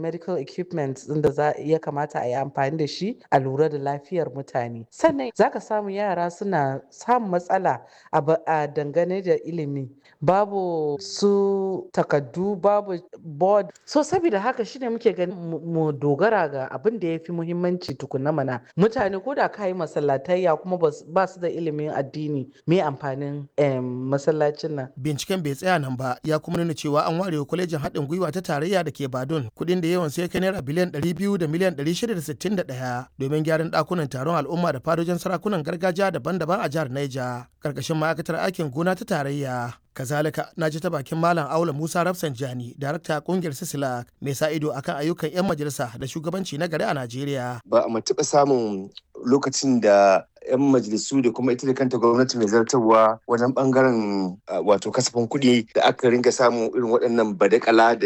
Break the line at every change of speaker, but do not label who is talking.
medical equipment din da za ya kamata a yi amfani da shi a lura da lafiyar mutane sannan zaka samu yara suna samun matsala a dangane da ilimi babu su takaddu babu board so saboda haka shine muke ganin mu dogara ga abin da ya fi muhimmanci tukuna mana mutane ko da ka yi masallatayya kuma ba su da ilimin addini me amfanin masallacin nan
binciken bai tsaya nan ba ya kuma nuna cewa an ware kwalejin haɗin gwiwa ta tarayya da ke badun kuɗin da yawan sai kai naira biliyan 200 da miliyan 661 domin gyaran ɗakunan taron al'umma da fadojin sarakunan gargajiya daban-daban a jihar Niger karkashin ma'aikatar aikin gona ta tarayya kazalika na ji ta bakin malam aula musa rafsanjani darakta kungiyar sisila mai sa ido akan ayyukan 'yan majalisa da shugabanci na gari a najeriya
ba a taɓa samun lokacin da 'yan majalisu da kuma ita da kanta gwamnati mai zartarwa wajen bangaren wato kasafin kuɗi da aka ringa samun irin waɗannan badakala da